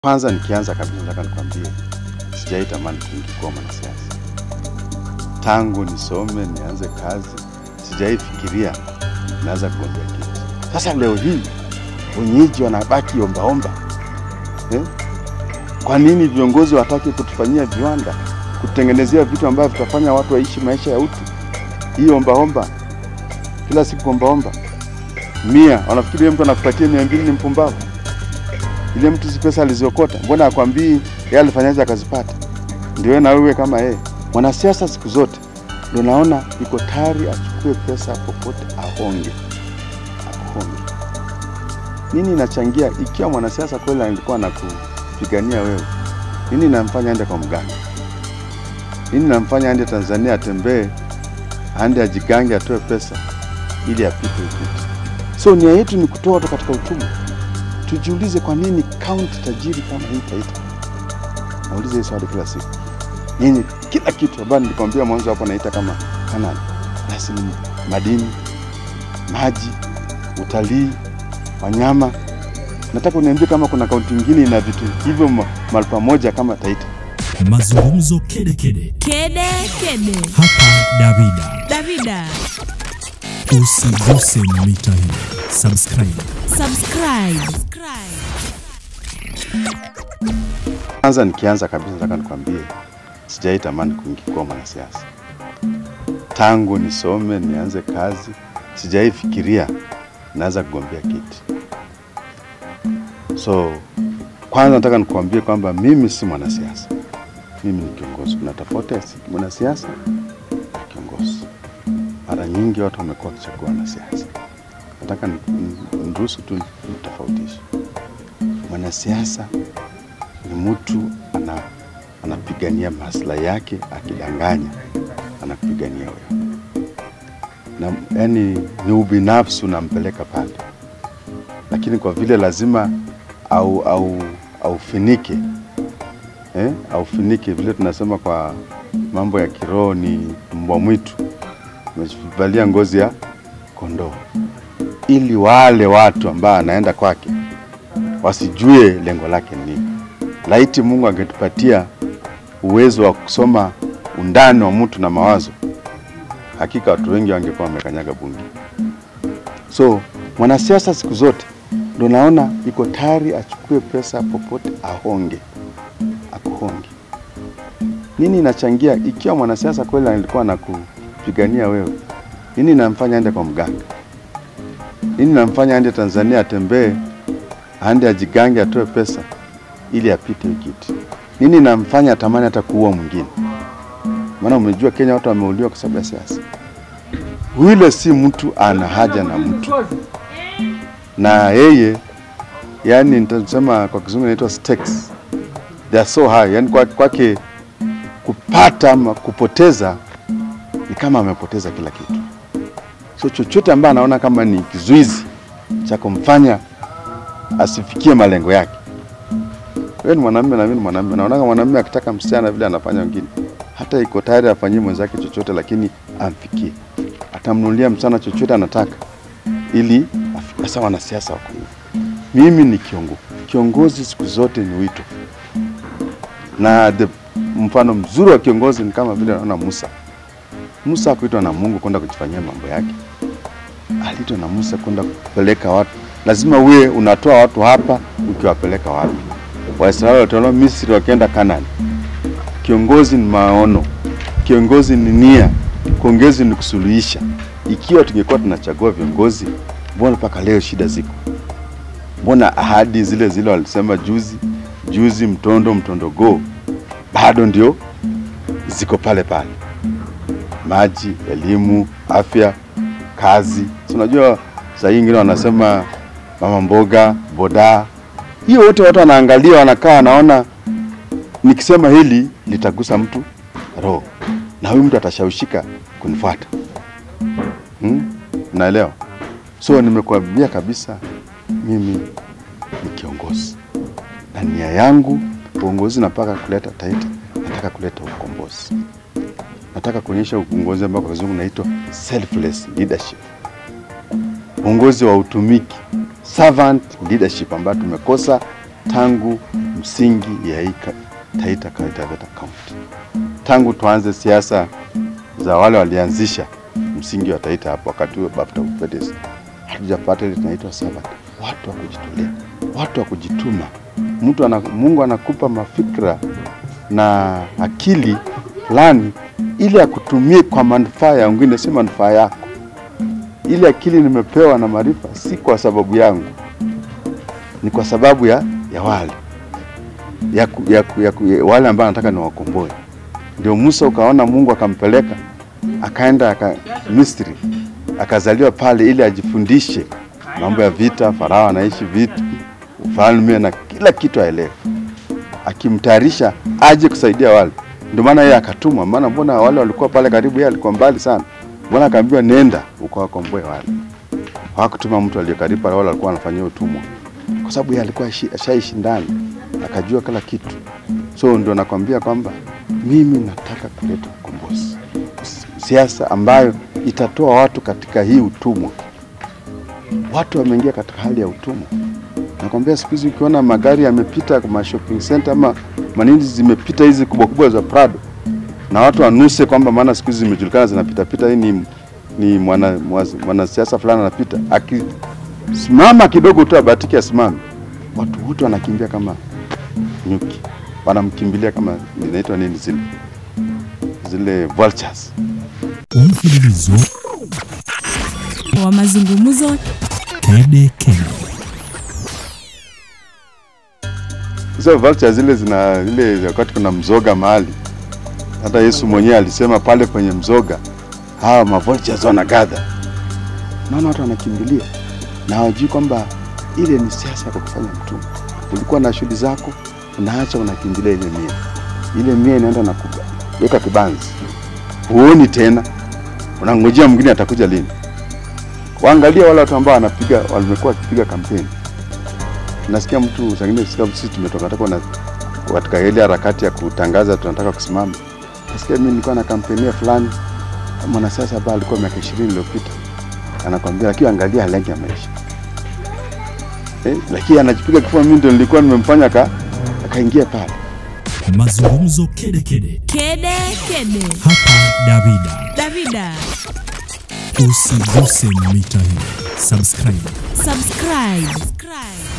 Kwanza nikianza kabisa, nataka nikwambie sijai tamani kuwa mwanasiasa tangu nisome nianze kazi, sijai fikiria naweza kugombea kiti. Sasa leo hii wenyeji wanabaki ombaomba eh? Kwa nini viongozi wataki kutufanyia viwanda, kutengenezea vitu ambavyo vitafanya watu waishi maisha ya utu? Hii ombaomba kila siku ombaomba mia, wanafikiri mtu anakupatia mia mbili ni mpumbavu. Ile mtu si pesa aliziokota, mbona akwambii yeye alifanyaje akazipata? Ndio na wewe kama yeye mwanasiasa, siku zote ndio naona iko tayari achukue pesa popote ahonge, ahonge. Nini inachangia? Ikiwa mwanasiasa kweli alikuwa anakupigania wewe, nini namfanya aende kwa mganga? Nini namfanya aende Tanzania atembee, aende ajigange, atoe pesa ili apite upite? So nia yetu ni kutoa watu katika uchumi. Tujiulize, kwa nini kaunti tajiri kama hii Taita? Nauliza hii swali kila siku, yenye kila kitu ambayo nilikwambia mwanzo hapo naita kama Kanani, basi ni madini, maji, utalii, wanyama. Nataka uniambie kama kuna kaunti nyingine ina vitu hivyo ma- mahali pamoja kama Taita. Mazungumzo kede kede Kede kede. hapa Davida. Davida, Usiguse mita hii, subscribe. subscribe. Kwanza nikianza kabisa, nataka nikwambie sijai tamani kuingia kuwa mwanasiasa tangu nisome nianze kazi, sijai fikiria naweza kugombea kiti. So kwanza nataka nikuambie kwamba mimi si mwanasiasa, mimi ni kiongozi. Kuna tofauti ya si- mwanasiasa na kiongozi. Mara nyingi watu wamekuwa wakichagua wanasiasa. Nataka ni- ni- niruhusu tu nitofautishe. Mwanasiasa ni mtu ana, anapigania maslahi yake, akidanganya anakupigania wewe, na yani ni ubinafsi unampeleka pale, lakini kwa vile lazima au au aufinike eh, aufinike vile tunasema kwa mambo ya kiroho ni mbwa mwitu, amevalia ngozi ya kondoo, ili wale watu ambao anaenda kwake wasijue lengo lake ni nini. Laiti Mungu angetupatia uwezo wa kusoma undani wa mtu na mawazo, hakika watu wengi wangekuwa wamekanyaga bunge. So mwanasiasa siku zote ndo naona iko tayari achukue pesa popote ahonge, akuhonge. Nini inachangia? Ikiwa mwanasiasa kweli alikuwa anakupigania wewe, nini namfanya aende kwa mganga? Nini namfanya aende Tanzania atembee aende ajigange atoe pesa ili apite hii kiti. Nini namfanya atamani hata kuua mwingine? Maana umejua Kenya watu wameuliwa kwa sababu ya siasa. Yule si mtu ana haja na mtu, na yeye yani, nitasema kwa kizungu inaitwa stakes they are so high, yani kwa- kwake kupata ama kupoteza ni kama amepoteza kila kitu. So chochote ambaye anaona kama ni kizuizi cha kumfanya asifikie malengo yake. Wewe ni mwanamume na mimi ni mwanamume. Naona kama mwanamume akitaka msichana vile anafanya wengine, hata iko tayari afanyie mwenzake chochote, lakini amfikie, atamnunulia msichana chochote anataka ili afikie. Sasa wanasiasa wako hivyo. Mimi ni kiongozi. Kiongozi siku zote ni wito, na the mfano mzuri wa kiongozi ni kama vile naona Musa. Musa hakuitwa na Mungu kwenda kujifanyia mambo yake, aliitwa na Musa kwenda kupeleka watu. Lazima uwe unatoa watu hapa ukiwapeleka wapi? Waisraeli walitolewa Misri wakienda Kanani. Kiongozi ni maono, kiongozi ni nia, kiongozi ni kusuluhisha. Ikiwa tungekuwa tunachagua viongozi, mbona mpaka leo shida ziko? Mbona ahadi zile zile walisema juzi juzi, mtondo mtondo go, bado ndio ziko pale pale maji, elimu, afya, kazi. Si unajua saa hii ingine wanasema mama mboga, boda, hiyo wote watu wanaangalia, wanakaa, wanaona nikisema hili litagusa mtu roho na huyu mtu atashawishika kunifuata. Hmm? Unaelewa? So nimekuambia kabisa, mimi ni kiongozi na nia yangu uongozi napaka kuleta Taita, nataka kuleta ukombozi nataka kuonyesha uongozi ambao kwa kizungu unaitwa selfless leadership, uongozi wa utumiki, servant leadership, ambayo tumekosa tangu msingi ya hii ka- Taita Taveta County. Tangu tuanze siasa za wale walianzisha msingi wa Taita hapo wakati huo BAFTA Upedesi, hatujapata ile tunaitwa servant, watu wa kujitolea, watu wa kujituma. Mtu ana, Mungu anakupa mafikra na akili fulani ili akutumie kwa manufaa ya wengine, si manufaa yako. Ile akili nimepewa na maarifa si kwa sababu yangu, ni kwa sababu ya, ya wale ya, ku- ya, ku- ya, ku- ya wale ambao anataka niwakomboe. Ndio Musa ukaona Mungu akampeleka akaenda aka, Misri akazaliwa pale ili ajifundishe mambo ya vita. Farao anaishi vita, ufalme na kila kitu aelewe, akimtayarisha aje kusaidia wale. Ndio maana yeye akatumwa, maana mbona wale walikuwa pale karibu, yeye alikuwa mbali sana. Mbona akaambiwa nenda ukawakomboe wale. Hawakutuma mtu aliye karibu pale, wale walikuwa wanafanyia utumwa, kwa sababu yeye alikuwa ashi- ashaishi ndani, akajua kila kitu. So ndio nakwambia kwamba mimi nataka kuleta ukombozi, S- siasa ambayo itatoa watu katika hii utumwa. Watu wameingia katika hali ya utumwa. Nakwambia siku hizi ukiona magari yamepita kwa shopping center ama manini zimepita hizi kubwa kubwa za Prado na watu wanuse kwamba maana siku hizi zimejulikana zinapita pita, hii ni, ni mwana, mwana- mwanasiasa fulani anapita, akisimama kidogo tu abatiki asimame, watu wote wanakimbia kama nyuki, wanamkimbilia kama inaitwa nini zile zile vultures. Umfululizo wa mazungumzo kede kede. Hizo vultures zile zina ile wakati kuna mzoga mahali, hata Yesu mwenyewe alisema pale kwenye mzoga hawa mavultures wanagadha. Naona watu wanakimbilia na hawajui kwamba ile ni siasa ya kukufanya mtumwa. Ulikuwa na shughuli zako, unaacha unakimbilia ile mia, ile mia inaenda na kuweka kibanzi, huoni tena, unangojea mwingine atakuja lini. Waangalia wale watu ambao wanapiga, wamekuwa wakipiga kampeni nasikia mtu sangine sikia sisi tumetoka toka na katika ile harakati ya kutangaza tunataka kusimama. Nasikia mimi nilikuwa na kampenia fulani mwanasiasa ambaye alikuwa miaka 20 iliyopita anakwambia, lakini angalia hali yake ya maisha eh, lakini anajipiga kifua. Mimi ndio nilikuwa nimemfanya ka akaingia pale. Mazungumzo kede kede. kede kede. Hapa Davida. Davida, Usiguse mita hii. Subscribe. subscribe. subscribe.